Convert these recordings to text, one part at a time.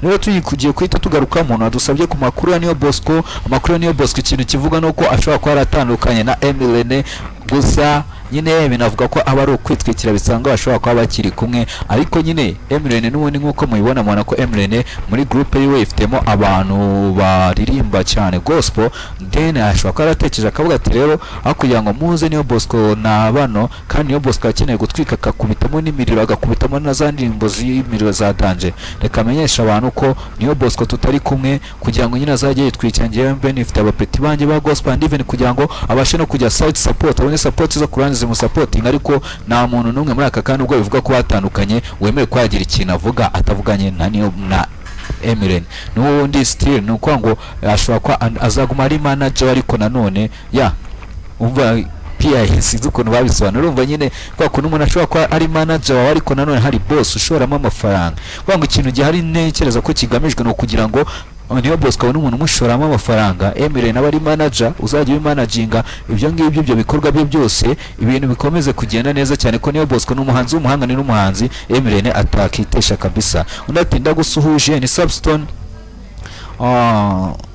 rero tugiye guhita tugarukamo nadusabye ku makuru ya niyo bosco amakuru ya niyo bosco ikintu kivuga ni uko ashobora kuba yaratandukanye na emirene gusa nyine binavuga ko aba ari ukwitwikira bisanga bashobora kuba bakiri kumwe ariko nyine emirene n'ubundi nk'uko mubibona mubona ko emirene muri gurupe yiwe ifitemo abantu baririmba cyane gospel then ashobora kuba yaratekereje akavuga ati rero aho kugira ngo muze niyo bosco na bano kandi niyo bosco akeneye gutwika akakubitamo n'imiriro agakubitamo na za ndirimbo z'imiriro za danje reka amenyesha abantu ko niyo bosco tutari kumwe kugira ngo nyine azajye yitwikira ngewe mbe nifite abapeti banjye ba gospel and even kugira ngo abashe no kujya site support abone support zo kurangiza zimusapotinga ariko nta muntu n'umwe muri aka kanya ubwo bivuga ko batandukanye wemewe ko yagira ikintu avuga atavuganye na niyo na emirene n'ubundi sitiri ni ukuvuga ngo ashobora kuba azaguma ari manager ariko nanone ya umva sinzi ukuntu babisobanura urumva nyine kubera ko n'umuntu ashobora kuba ari manager wawe ariko nanone hari bosi ushoramo amafaranga kuvuga ngo ikintu gihari ntekereza ko kigamijwe ni ukugira ngo niyo bosco abona umuntu umushoramo amafaranga emire nawe ari manager uzajya ubimanaginga ibyo ngibyo ibyo bikorwa bye byose ibintu bikomeze kugenda neza cyane ko niyo bosco ni umuhanzi w'umuhangane n'umuhanzi emirene atakitesha kabisa undi ati ndagusuhuje ni substone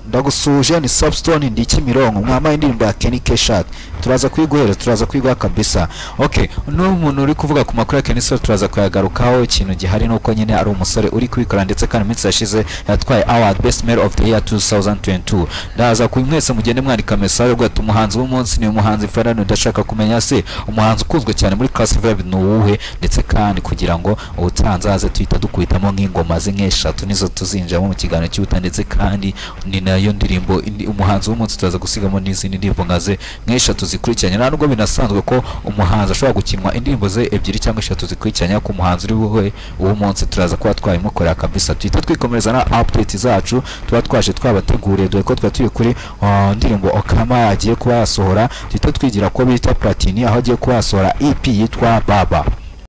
ndagusuhuje ni substone ndi kimironko mwambaye indirimbo ya Kenny Keshat turaza kuyiguhera turaza kuyiguha kabisa okay n'umuntu uri kuvuga ku makuru ya Kenny Keshat turaza kuyagarukaho ikintu gihari nuko nyine ari umusore uri kubikora ndetse kandi iminsi yashize yatwaye award best male of the year 2022 ndaza ku mwese mugende mwandika message ubwo ati umuhanzi w'umunsi ni umuhanzi Farano ndashaka kumenya se umuhanzi ukunzwe cyane muri class vibe ni uwuhe ndetse kandi kugira ngo ubutanzaze tuhita dukwitamo nk'ingoma z'inkeshatu nizo tuzinjiramo mu kiganiro cy'ubuta ndetse kandi ni na nayo ndirimbo umuhanzi w'umunsi turaza gusigamo n'izindi ndirimbo nkaze nk'eshatu zikurikiranye nta nubwo binasanzwe ko umuhanzi ashobora gukinwa indirimbo ze ebyiri cyangwa eshatu zikurikiranye ku muhanzi uri buhe uw'umunsi turaza kuba twabimukorera kabisa tuhita twikomereza na update zacu tuba twaje twabateguriye dore ko twari turi kuri indirimbo okama agiye kuba yasohora tuhita twigira ko bita platini aho agiye kuba yasohora ep yitwa baba